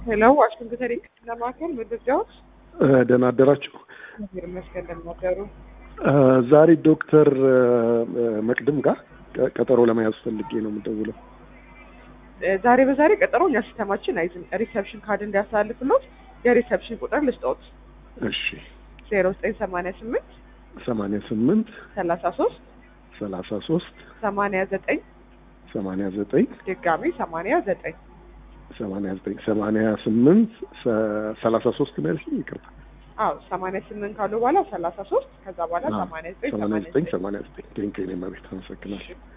ሄሎ ዋሽንግተን የሕክምና ማዕከል መረጃዎች ደህና አደራችሁ። እግዚአብሔር ይመስገን እንደምን አደሩ? ዛሬ ዶክተር መቅድም ጋር ቀጠሮ ለመያዝ ፈልጌ ነው የምደውለው። ዛሬ በዛሬ ቀጠሮ እኛ ሲስተማችን አይዝም። ሪሰፕሽን ካርድ እንዲያሳልፍሎት የሪሰፕሽን ቁጥር ልስጦት እሺ ዜሮ ዘጠኝ ሰማንያ ስምንት ሰማንያ ስምንት ሰላሳ ሶስት ሰላሳ ሶስት ሰማንያ ዘጠኝ ሰማንያ ዘጠኝ ድጋሚ ሰማንያ ዘጠኝ ሰማንያ ዘጠኝ ሰማንያ ስምንት ሰላሳ ሶስት ነው ያልሽኝ? ይቅርታ አዎ ሰማንያ ስምንት ካሉ በኋላ ሰላሳ ሶስት ከዛ በኋላ ሰማንያ ዘጠኝ ሰማንያ ሰማንያ ዘጠኝ ዘጠኝ ሰማንያ ዘጠኝ ቴንኪው። እኔ መቤት አመሰግናለሁ።